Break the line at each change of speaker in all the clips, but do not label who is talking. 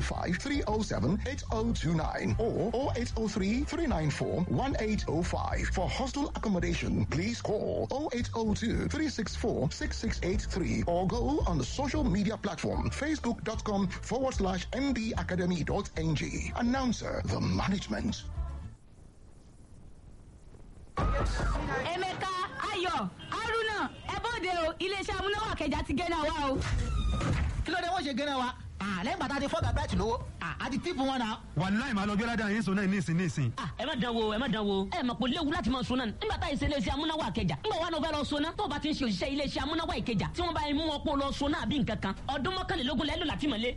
0805 307 8029 or 0803 394 1805. For hostel accommodation, please call 0802 364 6683 or go on the social media platform facebook.com forward slash mbacademy.ng. Announcer, the management.
Emeka, Ayọ̀, Haruna, ẹ bóde o, iléeṣẹ́ amúnáwá kẹjà ti gẹ́nà wa o.
kí ló dé wọ́n ṣe gẹ́nà wa Ah, lẹ́yìn bàtà ti fọ́gà bẹ́ẹ̀tì lówó Ah, a ti tíìpù wọn náà.
wàláì máa lọ gbé ládàá yín sọ náà nísìn nísìn.
Ah, ẹ má dán wo ẹ má dán wo ẹ mọ̀ pé léwu láti máa sọ náà nígbà tá ìṣe iléeṣẹ́ amúnáwá kẹjà nígbà wà ló fẹ́ lọ sọ náà tó o bá ti ń ṣe òṣìṣẹ́ iléeṣẹ́ amúnáwá ìkẹjà tí wọ́n bá mú wọn pọ̀ lọ sọ náà bí nǹkan kan ọdún mọ́kànlélógún lẹ́lò láti mọ̀lé.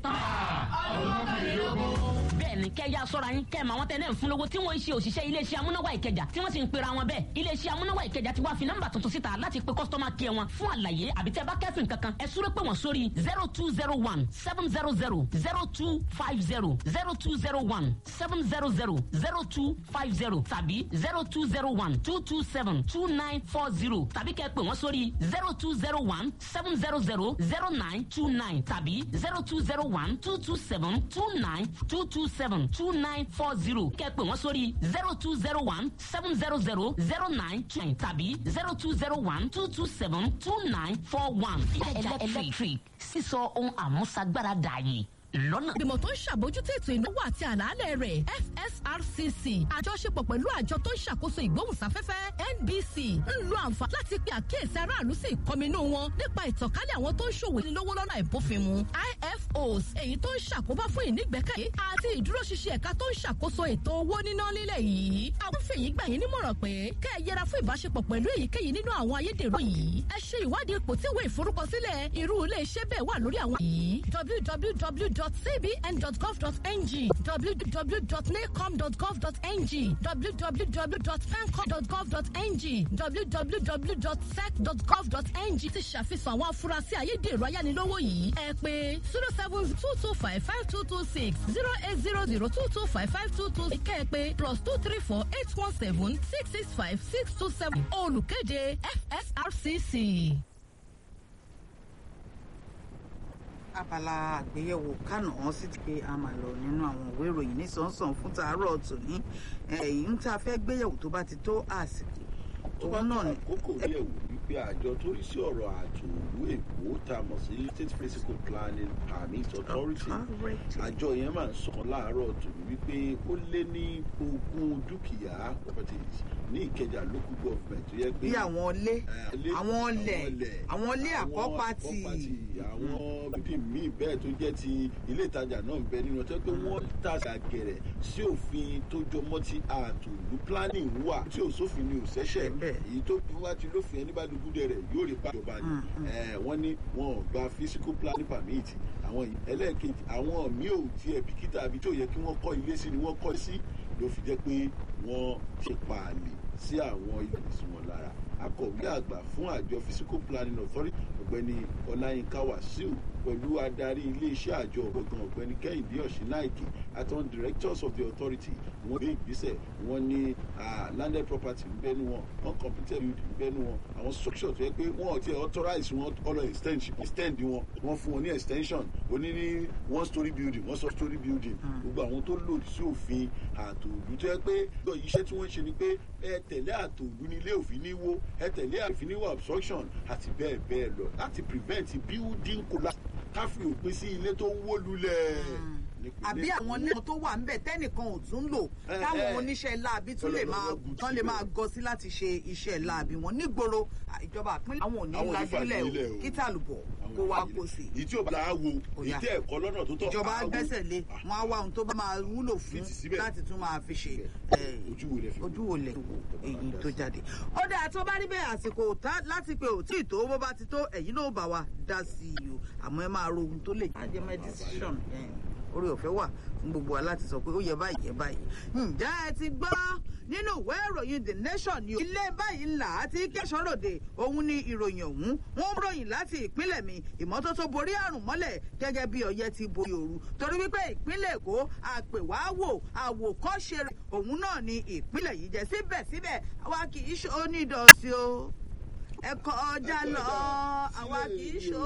bẹ́ẹ̀ni kẹ́ ya sọ́ra yín kẹ́ ẹ̀ mọ àwọn tẹ́lẹ̀ ń fún lówó tí wọ́n ń ṣe òṣìṣẹ́ iléeṣẹ́ amúnáwá ìkẹjà tí wọ́n sì ń pera wọn bẹ́ẹ̀ iléeṣẹ́ amúnáwá ìkẹjà ti wá fi nọ́mbà tuntun síta láti pe kọ́sítọ́mà kí ẹ wọn fún àlàyé àbí tẹ́ bá kẹ́sìn kankan ẹ súré pé wọ́n sórí zero two zero one seven zero zero zero two five zero zero two zero one seven zero zero zero two five zero tàbí zero two zero one two two seven two nine four zero tàbí kẹ́ pè wọ́n sórí zero two zero one seven zero zero zero nine two nine tàbí zero two zero one two two seven two nine two two seven two nine four zero kẹ́ pè wọ́n sórí zero two zero one seven zero zero zero nine two nine tàbí zero two zero one two two seven two nine four one. ìkẹjà electric sísọ ohun àmúṣagbára dààyè lọ́nà.
ìgbìmọ̀ tó ń ṣàbójútó ètò ìnáwó àti àlàálẹ̀ rẹ̀ fsrcc àjọṣepọ̀ pẹ̀lú àjọ tó ń ṣàkóso ìgbóhùnsáfẹ́fẹ́ nbc ń lo àǹfààní láti pe àkíyèsí aráàlú sí ìkọminú wọn nípa ìtànkálẹ̀ àwọn tó ń ṣòwò ìlówó lọ́nà ìbófinmu ifos èyí tó ń ṣàkóbá fún ìnígbẹ́kẹ̀lé àti ìdúróṣinṣin ẹ̀ka tó ń ṣàkóso ètò owó níná nílẹ̀ yìí àwọn fèyí gbà yín nímọ̀ràn pé kẹ́ ẹ yẹra fún ìbáṣepọ̀ pẹ̀lú èyíkéyìí nínú àwọn ayédèrú yìí ẹ ṣe ìwádìí ipò tí ìwé ìforúkọsílẹ̀ irú ilé iṣẹ́ bẹ́ẹ̀ wà lórí àwọn yìí www www.cbn.gov.ng www.nacom.gov.ng www.pencom.gov.ng www.sec.gov.ng ti ṣàfihàn àwọn afurasí ayédèrú ayánilówó yìí ẹ pé zero seven two two five five two two six zero eight zero zero two two five five two two kẹ́ ẹ pé plus two three four eight one seven six six five six two seven olùkéde fsrcc.
abala àgbéyẹ̀wò kánà wọn sì ti pé a máa lọ nínú àwọn ìwé ìròyìn nísànsàn fún tàárọ̀ tòní ẹ̀yìn tá a fẹ́ gbéyẹ̀wò tó bá ti tó àsìkò
tó bá
òun
tó
náà ni
àkókò yẹ̀wò wípé àjọ tó rí sí ọ̀rọ̀ àtòlú èkó tá a mọ̀ sí state physical planning permit authority àjọ yẹn máa ń sọ láàárọ̀ tòun wípé ó lé ní ogún dúkìá properties ní ìkẹjà local government tó yẹ pé
bí àwọn ilé
Eh, ilé-
àwọn ilẹ̀ àwọn ilé àkọ́pàtì
àwọn bíbí míì bẹ́ẹ̀ tó jẹ́ ti ilé ìtajà náà ń bẹ nínú ọjọ́ pé wọ́n tàṣà gẹ̀rẹ̀ sí òfin tó jọmọ́ ti àtòlú planning wà tí ò sófin ni ò sẹ́sẹ̀
Bẹ́ẹ̀.
èyí tó bí wá ti lófin ẹni bá dúdú rẹ̀ yóò rí bá ìjọba ni Eh, wọ́n ní wọn ò gba physical planning permit àwọn yìí ẹlẹ́ẹ̀kejì àwọn míì ò tiẹ̀ bìkítà àbí tó yẹ kí wọ́n kọ́ ilé sí ni wọ́n kọ́ sí ló fi jẹ́ pé wọ́n ṣe pààlè sí àwọn ilé ìsìn wọn lára akọ̀wé àgbà fún àjọ physical planning authority ọ̀gbẹ́ni ọláyínká wàsíù pẹ̀lú adarí iléeṣẹ́ àjọ ọ̀gbọ̀ngàn ọ̀gbẹ́ni kẹ́hìndé ọ̀ṣínáìkì àtàwọn directors of the authority wọ́n gbé ìgbésẹ̀ wọ́n ní ah, landed property ń bẹ́nu wọn wọ́n completed building ń bẹ́nu wọn àwọn structure tó yẹ pé wọ́n ò tiẹ̀ authorize wọn ọlọ extend extend wọn wọ́n fún wọn ní extension oní ní one story building one story building gbogbo àwọn tó lòdì sí òfin àtòlù tó yẹ pé iṣẹ́ tí wọ́n ń ṣe ni pé ẹ tẹ̀lé àtòlù ní ilé òfin ní wó ẹ tẹ̀lé àfin ní wọ obstruction àti bẹ́ẹ̀ bẹ́ẹ̀ lọ láti prevent building collapse káfí òpin sí ilé tó ń wó lulẹ̀. nípínlẹ̀
àbí
Èkó.
àwọn ilé tó wà ńbẹ̀ tẹ́nìkan ò tún lò
Eh,
táwọn
eh.
oníṣẹ́ láabi tún lè máa
Ọlọ́run
tán lè máa gọ sí láti ṣe iṣẹ́ láabi wọn nígboro à, ìjọba àpínlẹ̀ àwọn ò ní
Àwọn ò ní
lajúlẹ̀
fàgbélẹ̀
o
o.
kí tàlùbọ̀
Àwọn
kó wá
ìfàyè
kó sí
èyí tí ò bá dáa wo
Ó
èyí
yá.
tí ẹ̀kọ́ lọ́nà tó tọ́
ìjọba
á wo.
gbẹ́sẹ̀ lé wọn á wá ohun tó bá máa wúlò fún
Fìtì síbẹ̀.
láti tún máa fi ṣe eh,
ojú wo lẹ fi
ojú wo lẹ wo èyí tó jáde. ó dáa tó bá rí bẹ́ẹ̀ àsìkò tá láti pé ò tí ì tó bó bá ti tó ẹ̀yin náà bá wa dá sí i o àmọ́ ẹ máa ro ohun tó lè jẹ́ my decision orí ọ̀fẹ́ wà fún gbogbo wa láti sọ pé ó yẹ báyìí yẹ báyìí. ǹjẹ́ ẹ ti gbọ́ nínú ìwé ìròyìn the nation ni o. ilé báyìí ńlá àti kẹsànròde òun ni ìròyìn ọ̀hún wọ́n ń ròyìn láti ìpínlẹ̀ mi ìmọ́tótó borí àrùn mọ́lẹ̀ gẹ́gẹ́ bí ọyẹ́ ti borí ooru torí wípé ìpínlẹ̀ èkó àpèwáwò àwòkọ́ṣe rẹ̀ òun náà ni ìpínlẹ̀ yìí jẹ́ síbẹ̀síbẹ̀ àwa kì í ṣe onídọ̀ọ́sí o ẹ̀kọ́ ọjà lọ àwa kì í ṣe